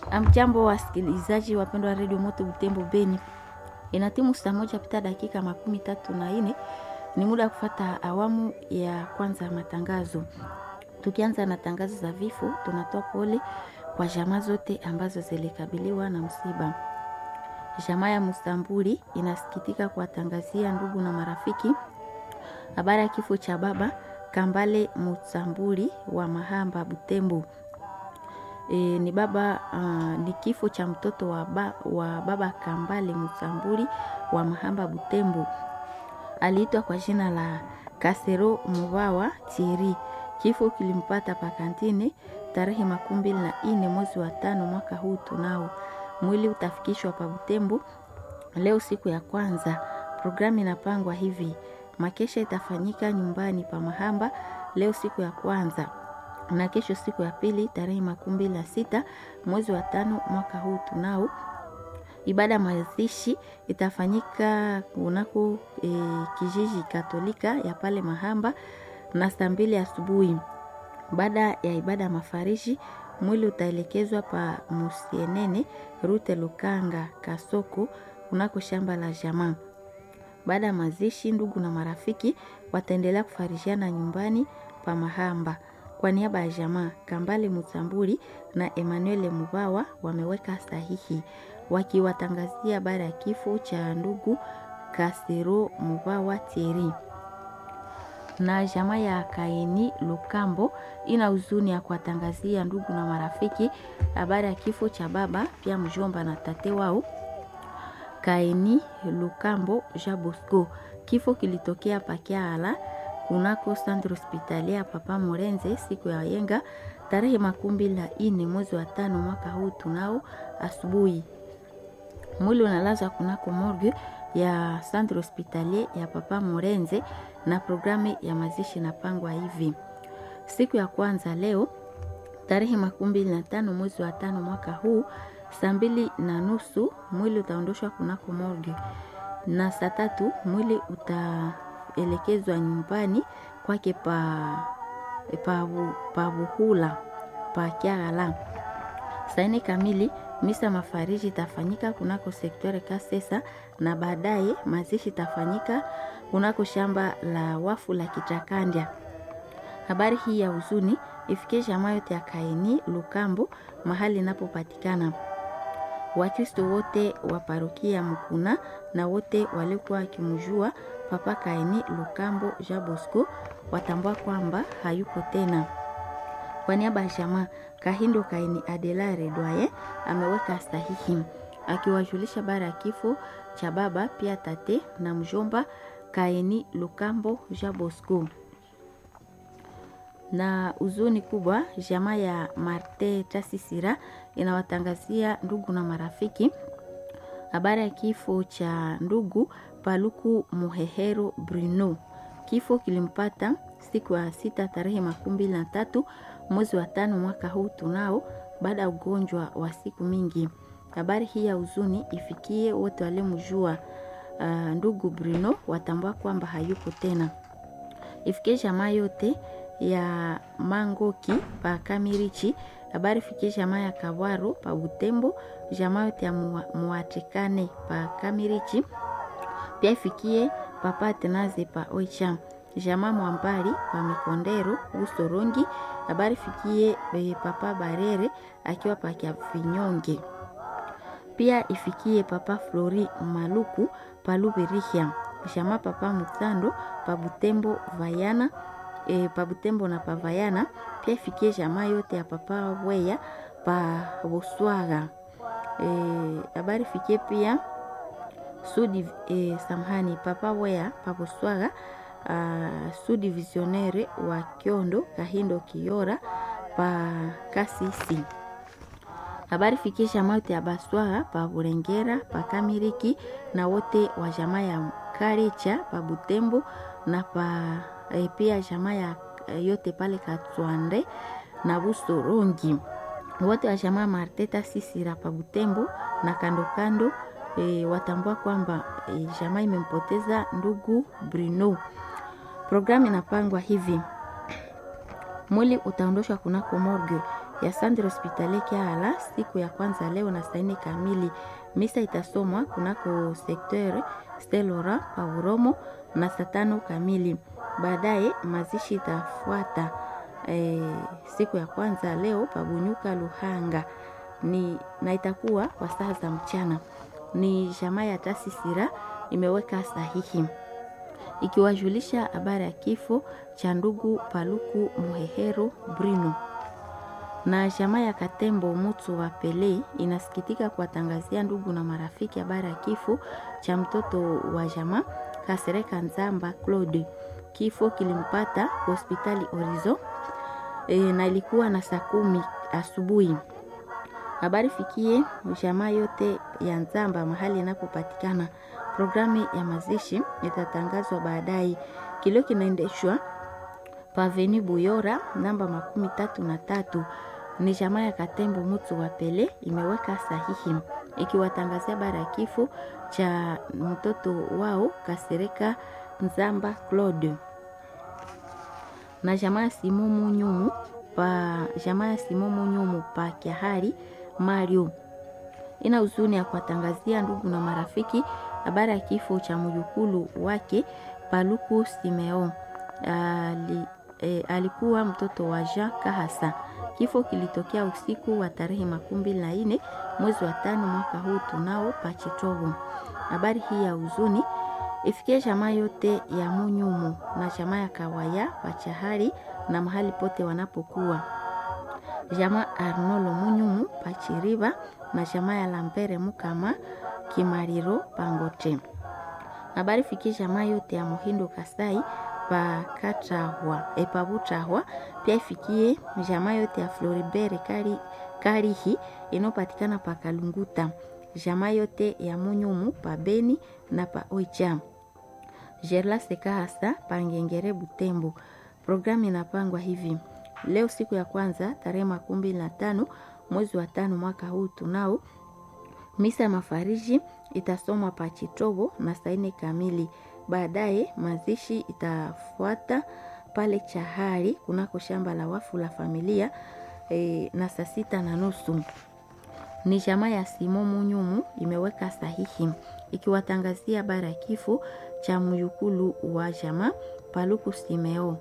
Amjambo wasikilizaji wapendwa wa redio Moto Butembo Beni, ina timu saa moja pita dakika makumi tatu na nne ni muda wa kufata awamu ya kwanza ya matangazo. Tukianza na tangazo za vifo, tunatoa pole kwa jamaa zote ambazo zilikabiliwa na msiba. Jamaa ya Mustambuli inasikitika kuwatangazia ndugu na marafiki habari ya kifo cha baba Kambale Mustambuli wa Mahamba Butembo. E, ni baba uh, ni kifo cha mtoto wa, ba, wa baba Kambale Mustambuli wa Mahamba Butembo. Aliitwa kwa jina la Kasero Mubawa Thierry. Kifo kilimpata pakantini tarehe makumi mbili na nne mwezi wa tano mwaka huu tunao. Mwili utafikishwa pa Butembo leo siku ya kwanza. Programu inapangwa hivi: makesha itafanyika nyumbani pa Mahamba leo siku ya kwanza na kesho siku ya pili tarehe makumi mbili na sita mwezi wa tano mwaka huu tunao. Ibada mazishi itafanyika kunako e, kijiji Katolika ya pale Mahamba na saa mbili asubuhi. Baada ya ibada mafariji, mwili utaelekezwa pa Musienene Rute Lukanga Kasoko kunako shamba la jamaa. Baada ya mazishi, ndugu na marafiki wataendelea kufarishiana nyumbani pa Mahamba. Kwa niaba ya jamaa Kambale Mutambuli na Emmanuel Mubawa wameweka sahihi wakiwatangazia habari ya kifo cha ndugu Kasero Mubawa Thierry. Na jamaa ya Kaini Lukambo ina huzuni ya kuwatangazia ndugu na marafiki habari ya kifo cha baba pia mjomba na tate wao Kaini Lukambo Jabosco. Kifo kilitokea Pakiala kunako centre hospitalier Papa Morenze siku ya yenga tarehe makumi mbili na nne mwezi wa tano mwaka huu tunao asubuhi. Mwili unalazwa kunako morgue ya centre hospitalier ya Papa Morenze na programu ya mazishi napangwa hivi: siku ya kwanza leo tarehe makumi mbili na tano mwezi wa tano mwaka huu saa mbili na nusu mwili utaondoshwa kunako morgue na saa tatu mwili utaelekezwa nyumbani kwake pa pa Buhula pa Kiagala. Saa nne kamili misa mafariji itafanyika kunako sektore Kasesa na baadaye mazishi itafanyika kunako shamba la wafu la Kichakandya. Habari hii ya huzuni ifikie jamaa yote ya Kaini Lukambo mahali inapopatikana. Wakristo wote wa parokia Mkuna na wote waliokuwa wakimjua Papa Kaini Lukambo Jean Bosco watambua kwamba hayuko tena. Kwa niaba ya jamaa Kahindo Kaini Adelare Dwaye ameweka sahihi akiwajulisha bara ya kifo cha baba pia tate na mjomba Kaini Lukambo Jean Bosco na huzuni kubwa jamaa ya Marte Tasisira inawatangazia ndugu na marafiki habari ya kifo cha ndugu Paluku Muhehero Bruno. Kifo kilimpata siku ya sita tarehe makumi mbili na tatu mwezi wa tano mwaka huu tunao, baada ya ugonjwa wa siku mingi. Habari hii ya huzuni ifikie wote waliomjua uh, ndugu Bruno watambua kwamba hayuko tena. Ifikie jamaa yote ya Mangoki pa Kamirichi, habari fikie jamaa ya Kawaro pa Butembo, jamaa yote ya Muatikane pa Kamirichi, pia ifikie papa Tenaze pa Oicha, jamaa Mwambali pa Mikondero Usorongi, habari fikie e, papa Barere akiwa pa Kiavinyonge, pia ifikie papa Flori Maluku pa Lubirihia, jamaa papa Mutando pa Butembo Vayana E, pa Butembo na Pavayana pia ifikie jamaa yote ya papa Weya pa Buswaga. Habari e, fikie pia sudi e, samhani papa Weya pa Buswaga sudi visionere wa Kiondo Kahindo Kiora pa Kasisi. Habari fikie jamaa yote ya Baswaga pa Burengera pa Kamiriki na wote wa jamaa ya Karecha pa Butembo na pa E, pia jamaa ya yote pale Katwande na Busorongi wote wa jamaa Marteta Sisira pa Butembo na kando kando e, watambua kwamba e, jamaa imempoteza ndugu Bruno. Programu inapangwa hivi: mwili utaondoshwa kunako morgue ya Centre Hospitalier Kiala siku ya kwanza leo na saa nne kamili. Misa itasomwa kunako sekteur Stelora pa Uromo na saa tano kamili. Baadaye mazishi itafuata e, siku ya kwanza leo pa Bunyuka Luhanga ni na itakuwa kwa saa za mchana. Ni jamaa ya Tasisira imeweka sahihi ikiwajulisha habari ya kifo cha ndugu Paluku Muhehero Brino na jamaa ya Katembo Mutu wa Pele inasikitika kuwatangazia ndugu na marafiki habari ya kifo cha mtoto wa jamaa Kasereka Nzamba Claude. Kifo kilimpata hospitali Orizo e, na ilikuwa na saa kumi asubuhi. Habari fikie jamaa yote ya Nzamba mahali inapopatikana. Programu ya mazishi itatangazwa baadaye. Kilio kinaendeshwa paveni Buyora namba makumi tatu na tatu. Ni jamaa ya Katembo Mutu wa Pele imeweka sahihi ikiwatangazia habari ya kifo cha mtoto wao Kasereka Nzamba Claude na jamaa ya Simomu Nyumu pa jamaa ya Simomu Nyumu pa Kiahari Mario ina huzuni ya kuwatangazia ndugu na marafiki habari ya kifo cha mjukulu wake Paluku Simeo. Ali, e, alikuwa mtoto wa Jean Kahasa. Kifo kilitokea usiku wa tarehe makumi mbili na nne mwezi wa tano mwaka huu tunao Pachitovo. Habari hii ya huzuni ifikie jamaa yote ya Munyumu na jamaa ya Kawaya Pachahari na mahali pote wanapokuwa jamaa Arnolo Munyumu Pachiriva na jamaa ya Lambere Mukama Kimariro Pangote. Habari fikie jamaa yote ya Muhindo Kasai pa Katahwa epabutahwa pia ifikie jamaa yote ya Floribert Kari, Karihi inayopatikana pa Kalunguta, jamaa yote ya Munyumu pa Beni na pa Oicha, Gerla Sekahasa pa Ngengere Butembo. Programu inapangwa hivi: leo siku ya kwanza tarehe makumi mbili na tano mwezi wa tano mwaka huu tunao misa ya mafariji itasomwa pa Chitobo na saa nne kamili. Baadaye mazishi itafuata pale Chahari kunako shamba la wafu la familia e, na saa sita na nusu. Ni jamaa ya Simo Munyumu imeweka sahihi ikiwatangazia habari ya kifo cha myukulu wa jamaa Paluku Simeo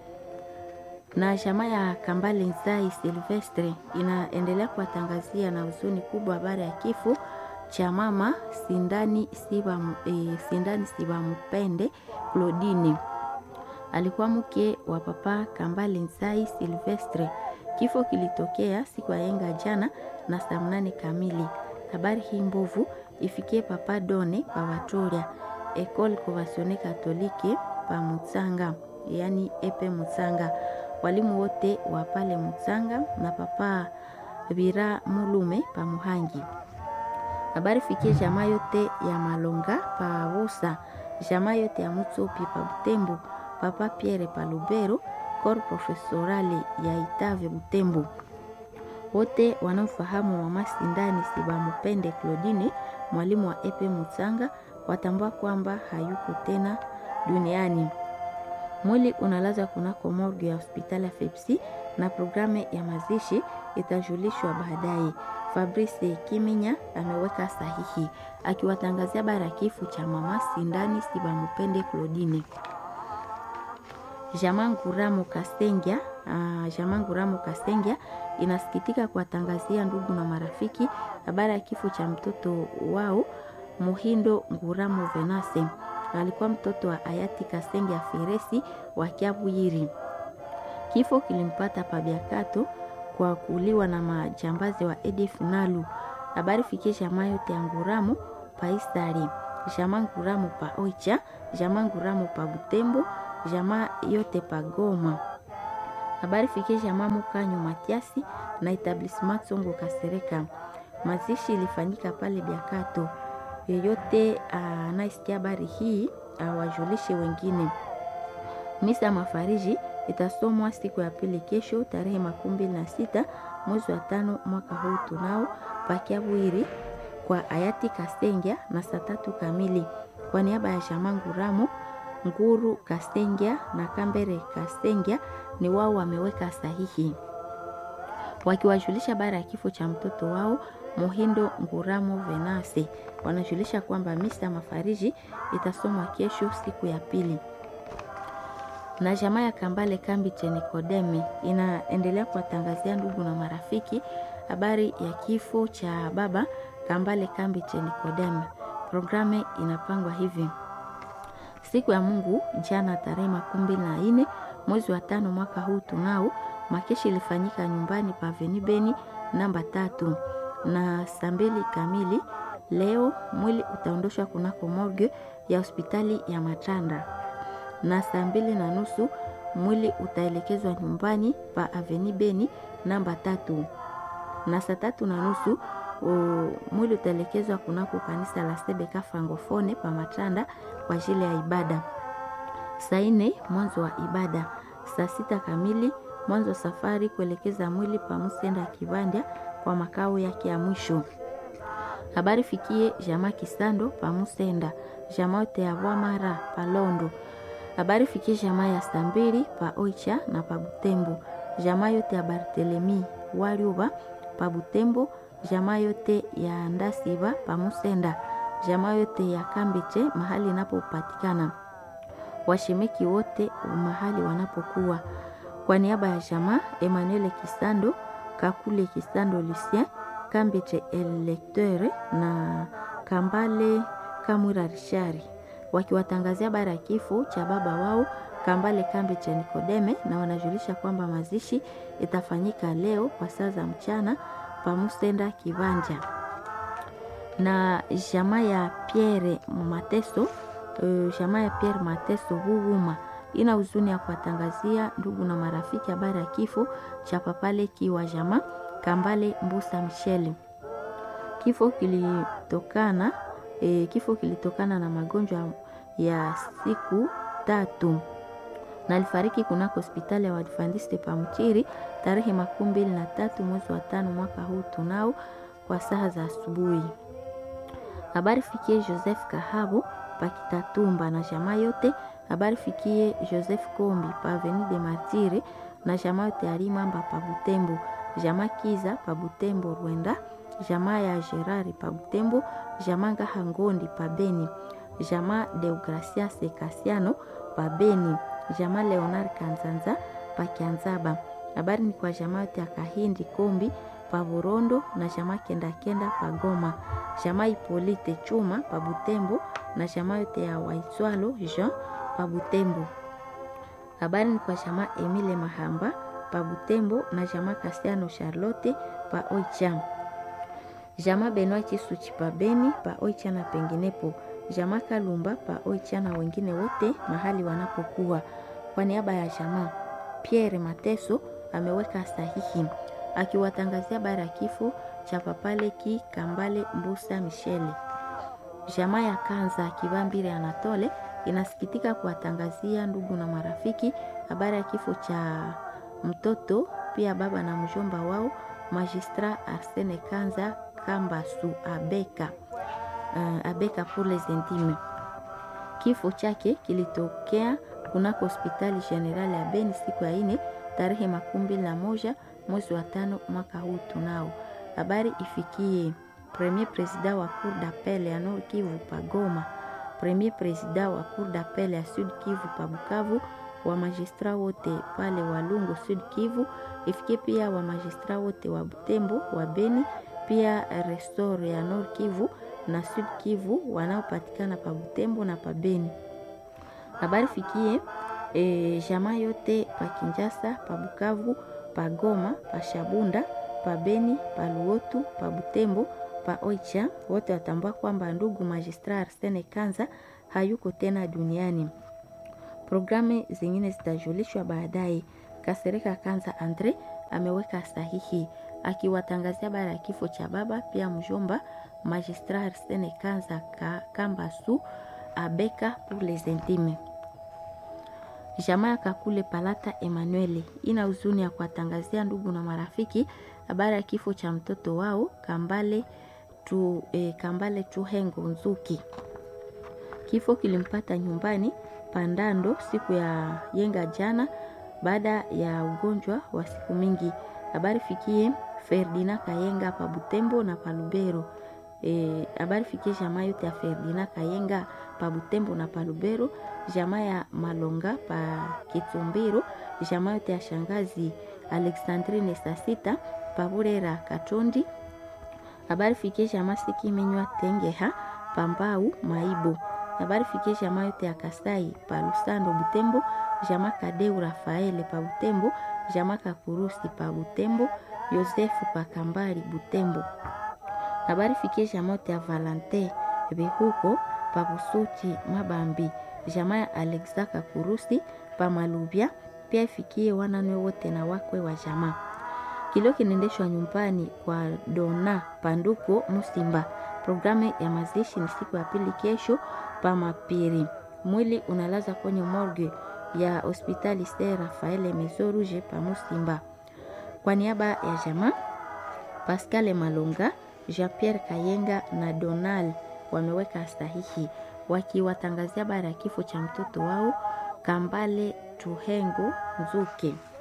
na jamaa ya Kambale Nzai Silvestre inaendelea kuwatangazia na huzuni kubwa habari ya kifo cha mama Sindani Siba, e, Sindani Siba Mpende Claudine, alikuwa mke wa papa Kambale Nzai Silvestre. Kifo kilitokea siku ya yenga jana na saa mnane kamili. Habari hii mbovu ifikie papa Done pa Watoria Ecole Conventionnelle Catholique pa Mutsanga, yani epe Mutsanga walimu wote wa pale Mutsanga na papa Bira Mulume pa Muhangi. Habari fikie jamaa yote ya Malonga pa Busa, jamaa yote ya Mutsopi pa Butembo, papa Pierre pa Lubero, kor profesorale ya Itave Butembo. Wote wanaofahamu mama Sindani Sibamupende Claudine, mwalimu wa epe Mutsanga, watambua kwamba hayuko tena duniani. Mwili unalazwa kunako morgue ya hospitali ya Fepsi na programu ya mazishi itajulishwa baadaye. Fabrice Kiminya ameweka sahihi akiwatangazia bara kifo cha mama Sindani Sibamupende Claudine. Jamanguramo Kasengia, uh, Jamanguramo Kasengia inasikitika kuwatangazia ndugu na marafiki habari ya kifo cha mtoto wao Muhindo Nguramo Venase alikuwa mtoto wa hayati Kasenge Feresi wa Kiabwiri. Kifo kilimpata Pabiakato kwa kuuliwa na majambazi wa Edif Nalu. Habari fikie jamaa yote ya Nguramo pa Isari, jamaa Nguramo pa Oicha, jamaa Nguramo pa Butembo, jamaa yote pa Goma. Habari fikie jamaa Mukanyo Matiasi na etablissement Songo Kasereka. Mazishi ilifanyika pale Biakato yeyote anayesikia habari hii awajulishe wengine. Misa mafariji itasomwa siku ya pili kesho tarehe makumi mbili na sita mwezi wa tano mwaka huu tunao pakiabwiri kwa hayati Kasengia na saa tatu kamili. Kwa niaba ya Shamangu Ramo Nguru Kasengia na Kambere Kasengia ni wao wameweka sahihi wakiwajulisha habari ya kifo cha mtoto wao Muhindo Nguramo Venase. Wanajulisha kwamba misa mafariji itasomwa kesho siku ya pili na jamaa ya Kambale kambi cha Nikodemi inaendelea kuwatangazia ndugu na marafiki habari ya kifo cha baba Kambale kambi cha Nikodemi. Programu inapangwa hivi: siku ya Mungu jana, tarehe makumi mbili na nne mwezi wa tano mwaka huu tunao makeshi ilifanyika nyumbani pa Veni Beni namba tatu na saa mbili kamili. Leo mwili utaondoshwa kunako morgue ya hospitali ya Matanda na saa mbili na nusu mwili utaelekezwa nyumbani pa Aveni Beni namba tatu, na saa tatu na nusu mwili utaelekezwa kunako kanisa la Sebeka Francofone pa Matanda kwa ajili ya ibada. Saa nne mwanzo wa ibada. Saa sita kamili mwanzo wa safari kuelekeza mwili pa Musenda Kibanda kwa makao yake ya mwisho. Habari fikie jamaa Kisando pa Musenda, jamaa yote ya Bwamara pa Londo habari fikie jamaa ya Stambili pa Oicha na pa Butembo, jamaa yote ya Bartelemi Waliuba pa Butembo, jamaa yote ya Ndasiba pa Musenda, jamaa yote ya Kambeche mahali inapopatikana, washemeki wote mahali wanapokuwa. Kwa niaba ya jamaa Emmanuel Kisando, Kakule Kisando, Lucien Kambeche Electeur na Kambale Kamwira Rishari wakiwatangazia habari ya kifo cha baba wao Kambale Kambi cha Nikodeme, na wanajulisha kwamba mazishi itafanyika leo kwa saa za mchana pa Musenda Kibanja. Na jamaa ya Pierre Mateso, uh, jamaa ya Pierre Mateso Huuma ina huzuni ya kuwatangazia ndugu na marafiki habari ya kifo cha papale kiwa jamaa Kambale Mbusa Michele. Kifo kilitokana E, kifo kilitokana na magonjwa ya siku tatu na alifariki kunako hospitali ya Waadventiste pa Mchiri tarehe makumi mbili na tatu mwezi wa tano mwaka huu tunao kwa saa za asubuhi. Habari fikie Joseph Kahabu pa Kitatumba na jamaa yote. Habari fikie Joseph Kombi pa Avenue de Martire na jamaa yote Alimamba pa Butembo, jamaa Kiza pa Butembo Rwenda jamaa ya Gerari pa Butembo, jamaa Ngahangondi pa Beni, jamaa Deogracias Kasiano pa Beni, jamaa Leonard Kanzanza pa Kianzaba. Habari ni kwa jamaa yote ya Kahindi Kombi pa Burondo na jamaa Kenda Kenda pa Goma, jamaa Ipolite Chuma pa Butembo na jamaa yote ya Waitwalo Jean pa Butembo. Habari ni kwa jamaa Emile Mahamba pa Butembo na jamaa Kasiano Charlotte pa Oicham jamaa Benoit Chisuchi pa Beni pa Oicha na penginepo, jamaa Kalumba pa Oicha na wengine wote mahali wanapokuwa. Kwa niaba ya jamaa Pierre Mateso ameweka sahihi akiwatangazia habari ya kifo cha papale ki Kambale Mbusa Michele. Jamaa ya Kanza Kivambire Anatole inasikitika kuwatangazia ndugu na marafiki habari ya kifo cha mtoto pia baba na mjomba wao Magistrat Arsene Kanza Kambasu Abeka, uh, Abeka pour les intimes. Kifo chake kilitokea kunako hospitali general ya Beni siku ya ine tarehe makumi mbili na moja mwezi wa tano mwaka huu tunao. Habari ifikie premier president wa cour d'appel ya Nord Kivu pa Goma, premier president wa cour d'appel ya Sud Kivu pa Bukavu, wa magistrat wote pale Walungu Sud Kivu, ifikie pia wa magistrat wote wa Butembo wa Beni pia restore ya Nord Kivu na Sud Kivu wanaopatikana pa Butembo na pa Beni. Habari fikie e, jamaa yote pa Kinjasa, pa Bukavu, pa Goma, pa Shabunda, pa Beni, pa Luotu, pa Butembo, pa Oicha, wote watambua kwamba ndugu magistrat Arsene Kanza hayuko tena duniani. Programu zingine zitajulishwa baadaye. Kasereka Kanza Andre ameweka sahihi akiwatangazia habari ya kifo cha baba pia mjomba magistrat Arsene Kanza ka, Kambasu Abeka pour les intimes. Jamaa ya Kakule Palata Emmanuel ina huzuni ya kuwatangazia ndugu na marafiki habari ya kifo cha mtoto wao Kambale tu, eh, Kambale Tuhengo Nzuki. Kifo kilimpata nyumbani Pandando siku ya yenga jana baada ya ugonjwa wa siku mingi. Habari fikie Ferdinand Kayenga pa Butembo na pa Lubero. E, habari fikie jamaa yote ya Ferdinand Kayenga pa Butembo na pa Lubero, jamaa ya Malonga pa Kitumbiro, jamaa yote ya shangazi Alexandrine Sasita pa Burera Katondi. Habari fikie jamaa Sikimenywa Tengeha pa Mbau Maibo. Habari fikie jamaa yote ya Kasai pa Lusando Butembo, jamaa Kadeu Rafaele pa Butembo, jamaa Kakurusi pa Butembo, Yosefu pa Kambali Butembo. Habari fikie jamaa yote ya Valante Bihuko pa Busuchi Mabambi, jamaa ya Alexa Kakurusi pa Malubya, pia ifikie wananwe wote na wakwe wa jamaa. Kilio kinaendeshwa nyumbani kwa Dona Panduko Musimba. Programu ya mazishi ni siku ya pili kesho pa Mapiri. Mwili unalaza kwenye morgue ya hospitali Ste Rafael Maison Rouge pa Musimba. Kwa niaba ya jamaa Pascal Malonga, Jean-Pierre Kayenga na Donald wameweka sahihi wakiwatangazia habari ya kifo cha mtoto wao Kambale Tuhengo Nzuke.